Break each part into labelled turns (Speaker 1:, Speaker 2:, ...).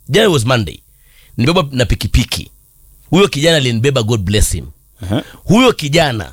Speaker 1: jana was monday nibeba na pikipiki huyo kijana alinibeba god bless him
Speaker 2: Aha.
Speaker 1: huyo kijana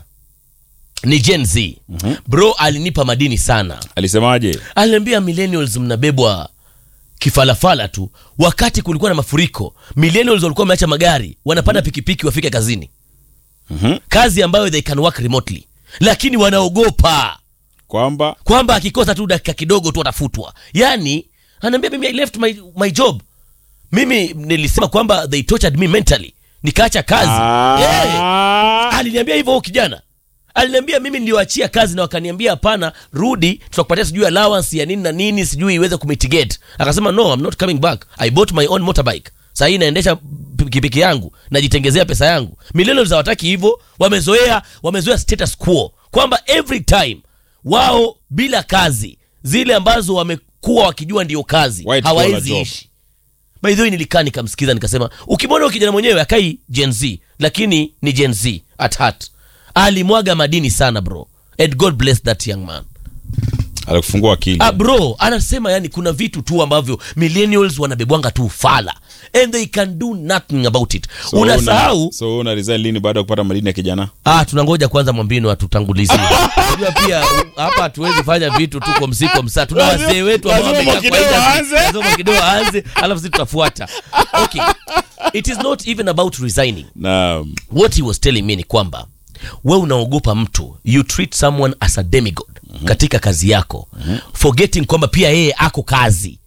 Speaker 1: ni gen z bro alinipa madini sana
Speaker 2: alisemaje
Speaker 1: aliniambia millennials mnabebwa kifalafala tu wakati kulikuwa na mafuriko millennials walikuwa wameacha magari wanapanda pikipiki wafike kazini
Speaker 2: Mhm.
Speaker 1: kazi ambayo they can work remotely lakini wanaogopa
Speaker 2: kwamba
Speaker 1: kwamba akikosa tu dakika kidogo tu atafutwa yani anaambia mimi i left my, my job mimi nilisema kwamba they tortured me mentally nikaacha kazi yeah.
Speaker 2: Ah.
Speaker 1: aliniambia hivyo huyo kijana aliniambia mimi niliwaachia kazi na wakaniambia hapana rudi tutakupatia sijui allowance ya nini na nini sijui iweze kumitigate akasema no I'm not coming back i bought my own motorbike sahii naendesha pikipiki yangu najitengezea pesa yangu millennials hawataki hivyo wamezoea wamezoea status quo kwamba every time wao bila kazi zile ambazo wamekuwa wakijua ndio kazi
Speaker 2: White collar
Speaker 1: hawawezi
Speaker 2: job.
Speaker 1: ishi by the way nilikaa nikamsikiza nikasema ukimwona huyo kijana mwenyewe akai gen z lakini ni gen z at heart alimwaga madini sana bro and god bless that young man
Speaker 2: alikufungua akili
Speaker 1: ah, bro anasema yani kuna vitu tu ambavyo millennials wanabebwanga tu fala and they can do nothing about it
Speaker 2: So
Speaker 1: unasahau
Speaker 2: una- so una resign lini baada ya kupata madini ya kijana
Speaker 1: ah, tunangoja kwanza mwambino atutangulizie unajua pia u- hapa hatuwezi fanya vitu tu kwa msiko msaa tuna
Speaker 2: Lazima-
Speaker 1: wazee wetu ambao
Speaker 2: lazima
Speaker 1: wamekaa kwa
Speaker 2: Mwakideu
Speaker 1: industry.
Speaker 2: aanze.
Speaker 1: Lazima Mwakideu aanze alafu sisi tutafuata okay it is not even about resigning
Speaker 2: na
Speaker 1: what he was telling me ni kwamba we unaogopa mtu you treat someone as a demigod katika kazi yako forgetting kwamba pia yeye ako kazi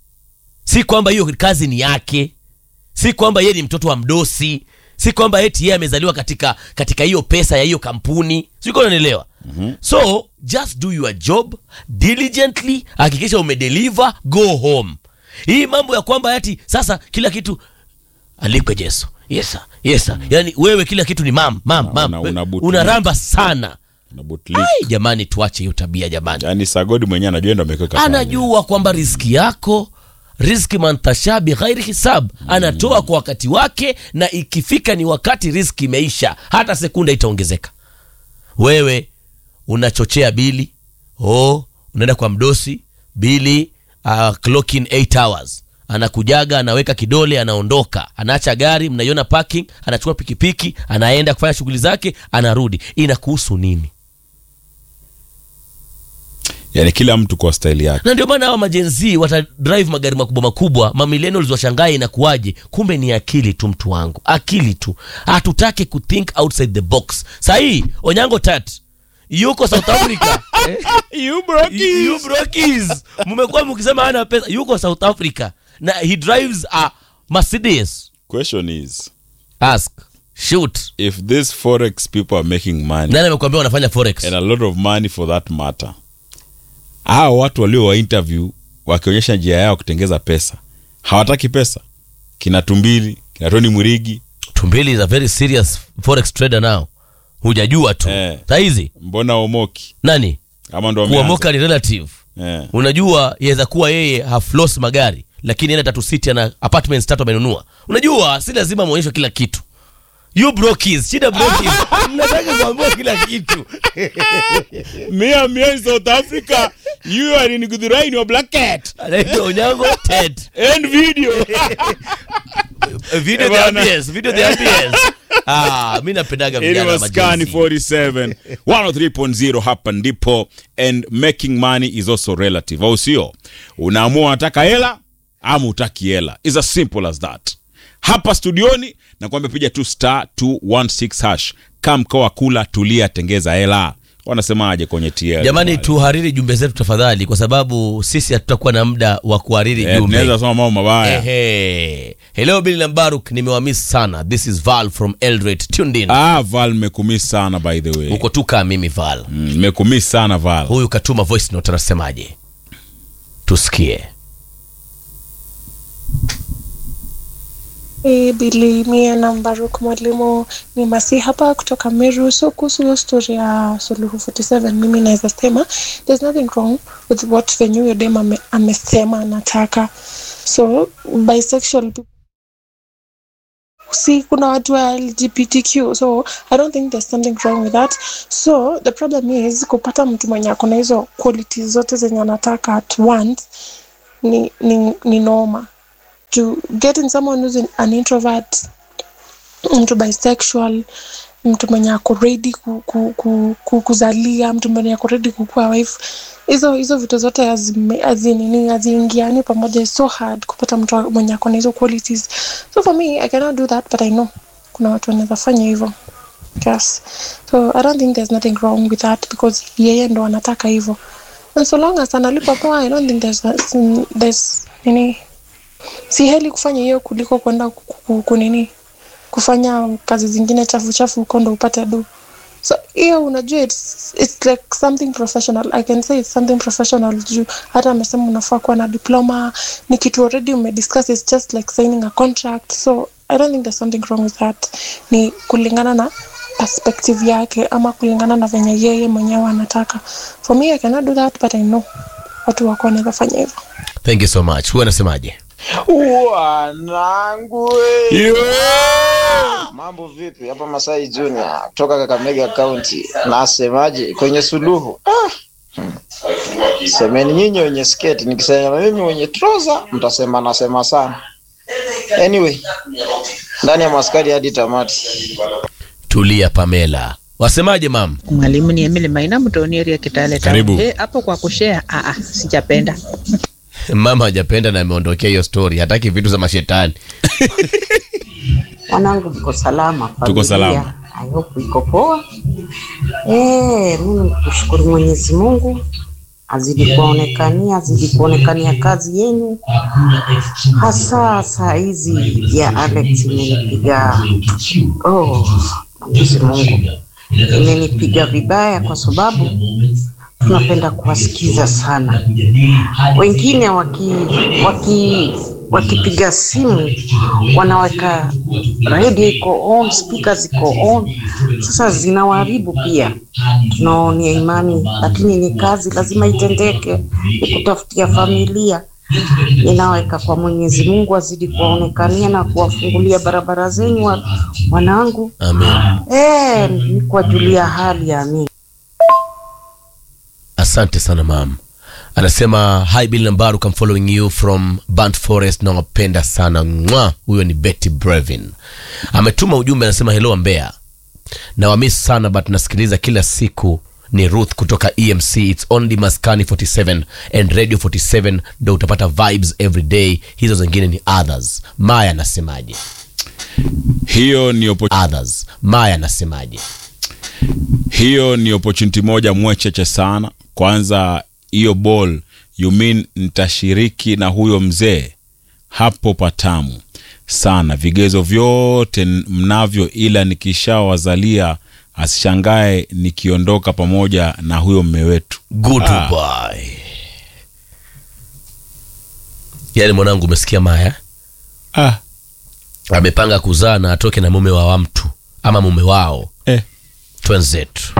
Speaker 1: si kwamba hiyo kazi ni yake si kwamba yeye ni mtoto wa mdosi si kwamba eti yeye amezaliwa katika katika hiyo pesa ya hiyo kampuni siko unanielewa so just do your job diligently hakikisha umedeliver go home hii mambo ya kwamba ati sasa kila kitu alikwe jeso yes sir, yes sir. yani wewe kila kitu ni mam mam mam
Speaker 2: una- una boot
Speaker 1: unaramba sana
Speaker 2: na bootlick.
Speaker 1: Ai, jamani tuache hiyo tabia jamani
Speaker 2: yaani sagodi mwenyewe anajua ndo amekuweka pale.
Speaker 1: anajua kwamba riski yako riski mantashabi ghairi hisab anatoa kwa wakati wake na ikifika ni wakati riski imeisha hata sekunda itaongezeka wewe unachochea bili oh, unaenda kwa mdosi bili uh, clock in 8 hours anakujaga anaweka kidole anaondoka anaacha gari mnaiona parking anachukua pikipiki anaenda kufanya shughuli zake anarudi inakuhusu nini
Speaker 2: yaani kila mtu kwa staili yake
Speaker 1: na ndio maana hawa majenzi watadrive magari makubwa makubwa mamillennials washangae inakuwaje kumbe ni akili tu mtu wangu akili tu hatutaki kuthink outside the box sahii onyango tat yuko south africa eh?
Speaker 2: you broke
Speaker 1: You- you brokis mmekuwa mkisema hana pesa yuko south africa na he drives a mercedes
Speaker 2: question is
Speaker 1: ask shoot
Speaker 2: if these forex people are making money
Speaker 1: nani amekuambia wanafanya forex
Speaker 2: and a lot of money for that matter hao watu walio wa interview wakionyesha njia yao kutengeza pesa hawataki pesa kina tumbili kina toni mwirigi
Speaker 1: tumbili is a very serious forex trader now hujajua tu
Speaker 2: Eh.
Speaker 1: sahizi
Speaker 2: mbona omoki
Speaker 1: nani
Speaker 2: ama ndo wameanza?
Speaker 1: kuomoka ni relative
Speaker 2: Eh.
Speaker 1: unajua yaweza kuwa yeye haflos magari lakini enda tatu city ana apartments tatu amenunua unajua si lazima mwonyeshwe kila kitu you brokis shida brokis mnataka kuambiwa kila kitu
Speaker 2: me am here in south africa you are in gudhurai in your black cat
Speaker 1: anaitwa onyango ted
Speaker 2: and video
Speaker 1: video
Speaker 2: Eh,
Speaker 1: the
Speaker 2: bwana.
Speaker 1: ambience video the ambience ah mi napendaga
Speaker 2: It
Speaker 1: vijana
Speaker 2: was Skani
Speaker 1: majenzi
Speaker 2: 47 103.0 hapa ndipo and making money is also relative au sio unaamua unataka hela ama utaki hela is as simple as that hapa studioni na kwamba piga tu star 216 hash kam mkoa kula tulia tengeza hela wanasemaje kwenye TL
Speaker 1: jamani
Speaker 2: pale?
Speaker 1: tuhariri jumbe zetu tafadhali kwa sababu sisi hatutakuwa na muda wa kuhariri
Speaker 2: Eh,
Speaker 1: jumbe
Speaker 2: tunaweza soma mambo mabaya
Speaker 1: Ehe. hello bili na mbaruk nimewamiss sana this is val from eldoret tuned in
Speaker 2: ah val nimekumiss sana by the way
Speaker 1: uko tu kaa mimi val
Speaker 2: Mm, nimekumiss sana val
Speaker 1: huyu katuma voice note anasemaje tusikie
Speaker 3: E, Bili mie na Mbaruk mwalimu ni masi hapa kutoka Meru. So kuhusu hiyo story ya Suluhu 47 mimi naweza sema there's nothing wrong with what venye huyo dem ame, amesema anataka. So bisexual people si kuna watu wa lgbtq so i don't think there's something wrong with that so the problem is kupata mtu mwenye akona hizo qualities zote zenye anataka at once ni, ni, ni noma to getting someone who's an- an introvert mtu bisexual mtu mwenye ako ready ku, ku, ku, ku, kuzalia mtu mwenye ako ready kukuwa wife hizo hizo vitu zote hazime- hazinini haziingiani pamoja It's so hard kupata mtu wa- mwenye ako na hizo qualities so for me i cannot do that but i know kuna watu wanaweza fanya hivyo yes so i don't think there's nothing wrong with that because yeye ndo anataka hivyo and so long as analipa poa i don't think there's, there's nini si heli kufanya hiyo kuliko kwenda ku- ku- kunini kufanya kazi zingine chafu chafu huko ndo upate do so hiyo unajua it's, it's like something professional i can say it's something professional juu hata amesema unafaa kuwa na diploma ni kitu already umediscuss it's just like signing a contract so i don't think there's something wrong with that ni kulingana na perspective yake ama kulingana na venye yeye mwenyewe anataka for me i cannot do that but i know watu wako wanaweza fanya hivyo
Speaker 1: thank you so much huwa anasemaje
Speaker 4: Wanangu we. Mambo vipi hapa Masai Junior kutoka Kakamega County. Nasemaje kwenye suluhu? Ah. Hmm. Semeni nyinyi wenye sketi, nikisema mimi wenye trouser mtasema nasema sana. Anyway, ndani ya maskari hadi tamati.
Speaker 1: tulia pamela wasemaje mam
Speaker 5: Mwalimu ni Emily Maina Mtonieri ya Kitale Town.
Speaker 2: Karibu.
Speaker 5: Eh, hapo kwa kushare ah ah sijapenda.
Speaker 1: mama hajapenda na ameondokea hiyo story hataki vitu za mashetani
Speaker 6: Wanangu mko salama?
Speaker 2: Tuko
Speaker 6: familia?
Speaker 2: salama.
Speaker 6: I hope iko poa. Eh, mimi kushukuru Mwenyezi Mungu azidi kuonekania, azidi kuonekania kazi yenu, hasa saa hizi ya Alex imenipiga oh, Mwenyezi Mungu imenipiga vibaya, kwa sababu tunapenda kuwasikiza sana. Wengine waki waki wakipiga simu wanaweka radio iko on, speaker ziko on, sasa zinawaharibu pia. Tunaonia imani, lakini ni kazi, lazima itendeke, ni kutafutia familia. Ninaweka kwa Mwenyezi Mungu azidi kuwaonekania na kuwafungulia barabara zenyu wa, wanangu.
Speaker 1: amen
Speaker 6: Eh, ni kuwajulia hali ya mimi.
Speaker 1: asante sana mam anasema hi bill nambaru I'm following you from Burnt forest nawapenda sana mwa huyo ni betty brevin ametuma ujumbe anasema hello mbea nawamis sana but nasikiliza kila siku ni ruth kutoka emc its only maskani 47 and radio 47 ndo utapata vibes every day hizo zingine ni others maya anasemaje
Speaker 2: hiyo ni oppo-
Speaker 1: others maya anasemaje
Speaker 2: hiyo ni opportunity moja mwecheche sana kwanza hiyo ball you mean nitashiriki na huyo mzee hapo patamu sana vigezo vyote n- mnavyo ila nikishawazalia asishangae nikiondoka pamoja na huyo mme wetu
Speaker 1: goodbye yaani mwanangu umesikia maya
Speaker 2: ah,
Speaker 1: amepanga kuzaa na atoke na mume wa wa mtu ama mume wao
Speaker 2: eh.
Speaker 1: twenzetu